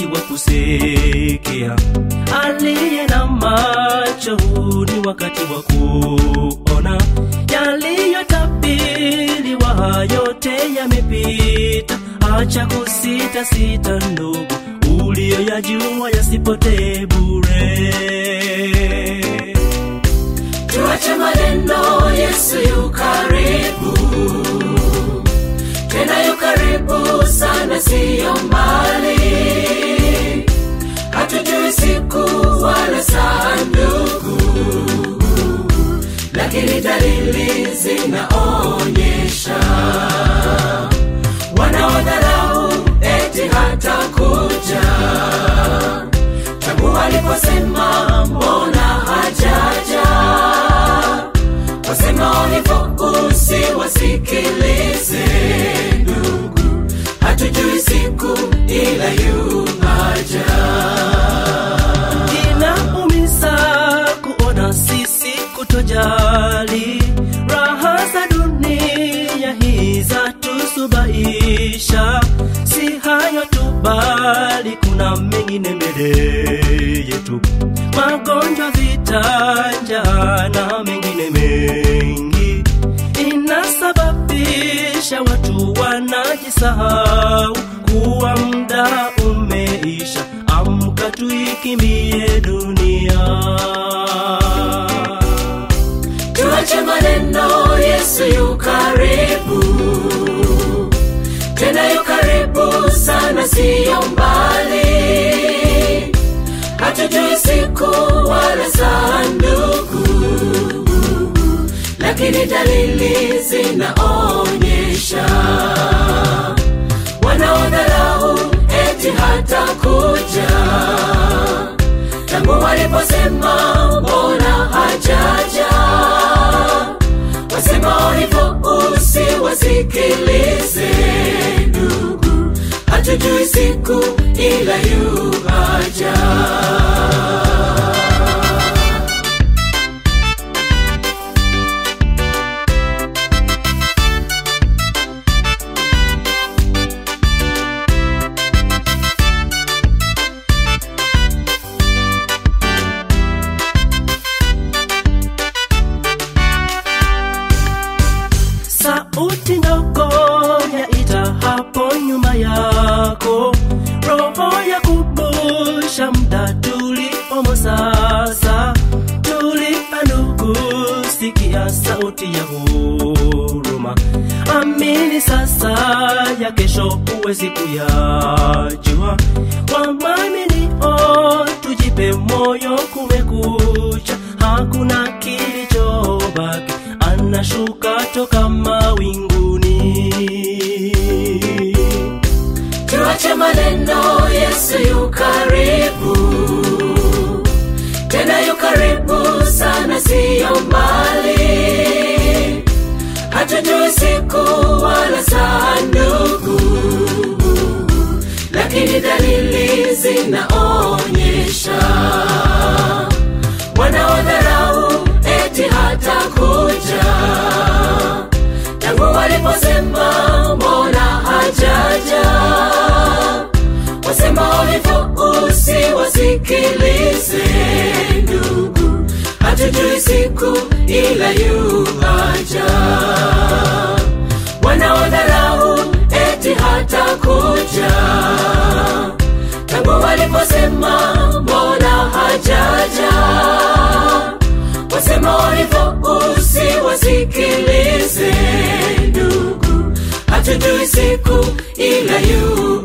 wa kusikia, aliye na macho huu ni wakati wa kuona. Yaliyotabiriwa yote yamepita, acha kusita sita, ndugu, uliyoyajua yasipotee bure. tuache maneno yesu yu karibu tena yu karibu sana siyo mbali hatujui siku wala saa ndugu lakini dalili zinaonyesha wanaodharau eti hata kuja tangu aliposema mbona hajaja wasema hivyo usiwasikilize ndugu hatujui siku ila yuaja inaumiza kuona sisi kutojali raha za dunia hii za tusubaisha si hayo tu bali kuna mengine mbele yetu magonjwa vitanja na mengine mengi inasababisha watu wanajisahau kuwa muda umeisha amka tuikimbie dunia tuache maneno yesu yu karibu tena yu karibu sana siyo mbali hatujui siku wala saa ndugu lakini dalili zinaonyesha wanaodharau eti hata kuja tangu waliposema mbona hajaja wasema hivyo usiwasikilize ndugu hatujui siku ila yuaja sauti ndogo yaita hapo nyuma yako roho ya kubusha mda tulipomo sasa tulipa ndugu sikia sauti ya huruma amini sasa ya kesho huwezi kuyajua wamaminio tujipe moyo kumekucha hakuna kilichobaki anashuka toka mawinguni tuache maneno yesu yu karibu tena yu karibu sana siyo mbali hatujui siku wala saa ndugu lakini dalili zinaonyesha wanaodharau eti hata kuja tangu waliposema mbona hajaja wasema hivyo usiwasikilize ndugu hatujui siku ila yuaja wanaodharau eti hata kuja tangu waliposema mbona hajaja wasema hivyo usiwasikilize ndugu hatujui siku ila yu